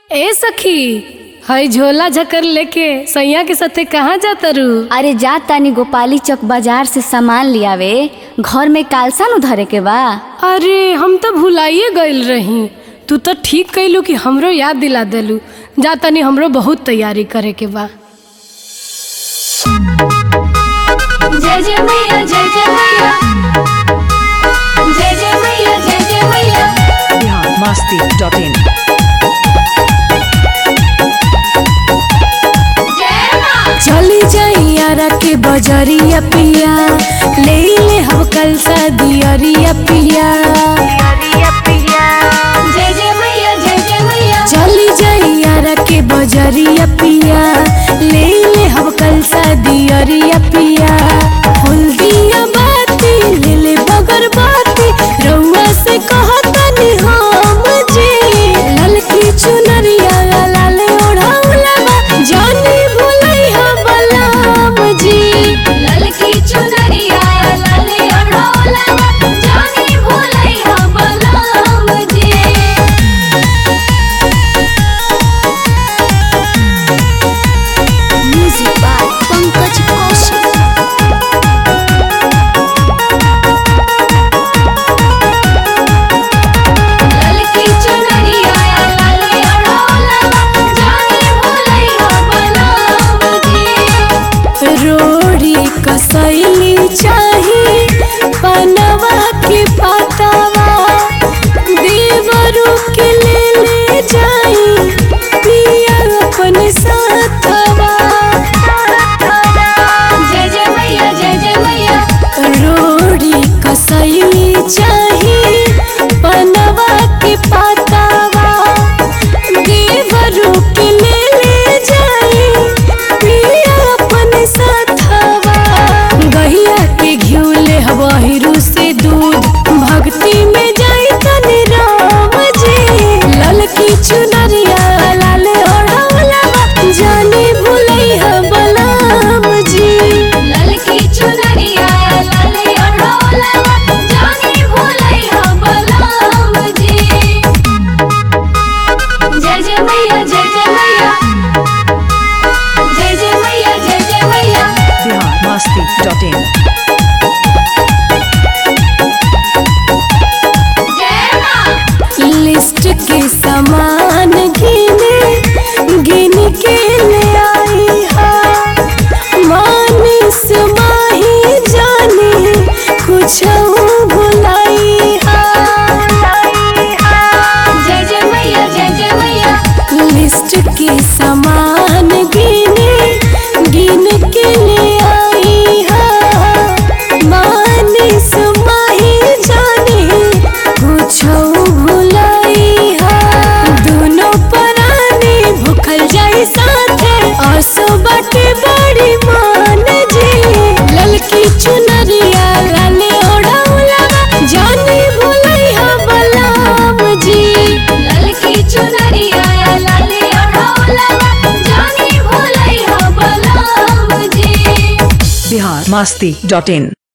ए सखी हई झोला झकर लेके सैया के साथे कहाँ जाता रू अरे जा तानी गोपाली चौक बाजार से सामान लियावे घर में कालसा नु धरे के बा अरे हम तो भुलाइए गइल रही तू तो ठीक कैलू कि हमरो याद दिला देलू जा तनी हमरो बहुत तैयारी करे के बा जय जय मैया जय जय मैया जय जय मैया जय जय मैया biharmasti.in चली जाइया के बजरिया पिया ले ले हम कल सा दियरिया पिया जय जय मैया जय जय मैया चली जाइया के बजरिया पिया ले ले हम कल सा दियरिया पिया फूल दिया बाती ले ले बगर बाती रउआ से कहतनी हम जी ललकी चुनरिया लाल ओढ़ाउला बा जानी भुलई हम बलराम जी ललकी चुनरिया लाले अढ़ोला जानी भूलै हम बलराम जी म्यूजिक बाय पंकज कौशिक ललकी चुनरिया लाले अढ़ोला जानी भूलै हम बलराम जी रोड़ी कसैली चाही पनवा के पतावा देवरू के ले ले जाई पिया अपन साथवा जय जय मैया जय जय मैया रोड़ी कसैली चाही पनवा के पतावा देवरू के ले ले जाई पिया अपन साथवा गहिया के घिउ ले हवाहिरू से दूध भक्ति में जाई तनि राम जी ललकी चुनरिया लाल ओढ़ौला जानी भुलई हम बलराम जी ललकी चुनरिया लाले अढ़ोला जानी भूलै हम बलराम जी जय जय मैया जय जय मैया जय जय मैया जय जय मैया biharmasti.in जय माँ लिस्ट के सामान गिने गिन के ले आई हा मानिस माही जाने कुछ भुलाई हा जय जय मैया जय जय मैया लिस्ट के सामान गिने गिन के ले आई हा मानिस माही जाने कुछ भुलाई हा दोनों परानी भूखल जाई साथे आसो बाटे बड़ी मान जी ललकी चुनरिया लाले ओढ़ौला जानी भुलई हा बलराम जी ललकी चुनरिया लाले अढ़ोला जानी भूलै हम बलराम जी biharmasti.in